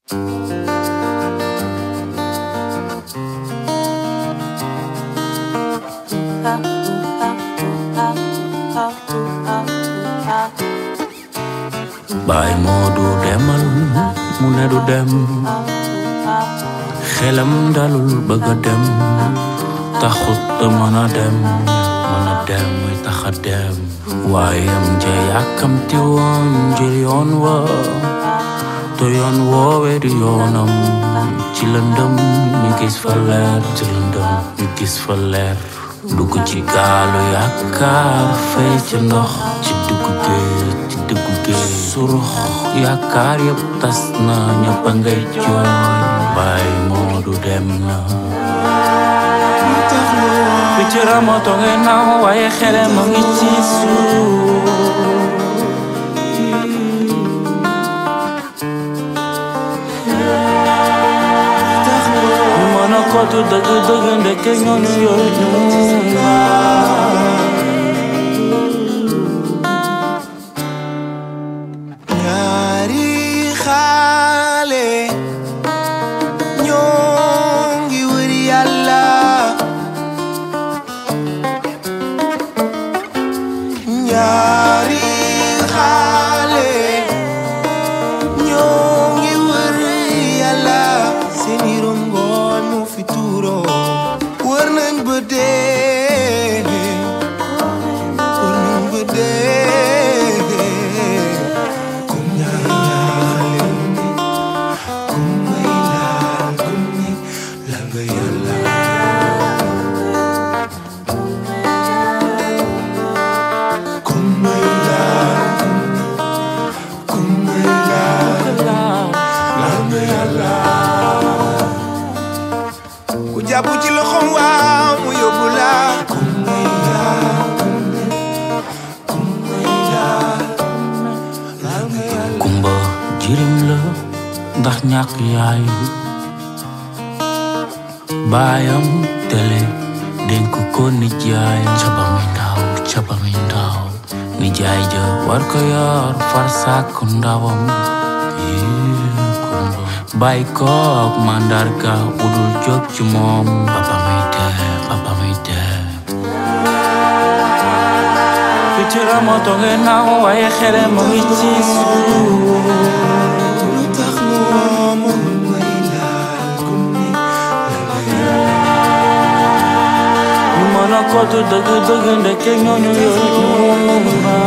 baay moo du demal mu ne du dem xelam dalul bëgg a dem taxut a mën a dem mën a dem muy tax a dem waaye am ja yàkkamti woon jël yoon wa te yoon woowe du yoonam ci lëndëm ñu gis fa leer ci lëndëm ñu gis fa leer dugg ci gaalu yaakaar fay ci ndox ci dugg géej ci dugg géej surux yaakaar yëpp tas na ñëpp a ngay jooy baay moo du dem na picc ramoto ngay naaw waaye xele ma ngi ci suuf ñu mën a kootu dëgg dëgg ndeke ñooñu yooyu ñu ñaari xaale ñoo ngi wër yàlla ñaari xaale ñoo ngi wër yàlla seeni rongoñ mu fi tuuro wër nañ ba dee wër nañ ba dee kum ñaale kum may laal kum ni la nga yàlla kum may laal kum may laal la nga yàlla ku jàpp ci loxoom waaw mu yóbbu la kum may laal kum may laal la nga yàlla kumba jirim la ndax ñàkk yaay baayam tele dénk ko nijaay ca ba muy ndaw ca ba muy ndaw nijaay ja war ko yor far sàkk ndawam Yee, kumba bàyyi ko ak màndarga bu dul jóg ci moom papa muy dee papa muy dee picc ramoto ngay naaw waaye xele ma ngi ci suuf lu tax moom may laal kum ni la nga yàlla ñu mën a kootu dëgg dëgg ndeke ñooñu yooyu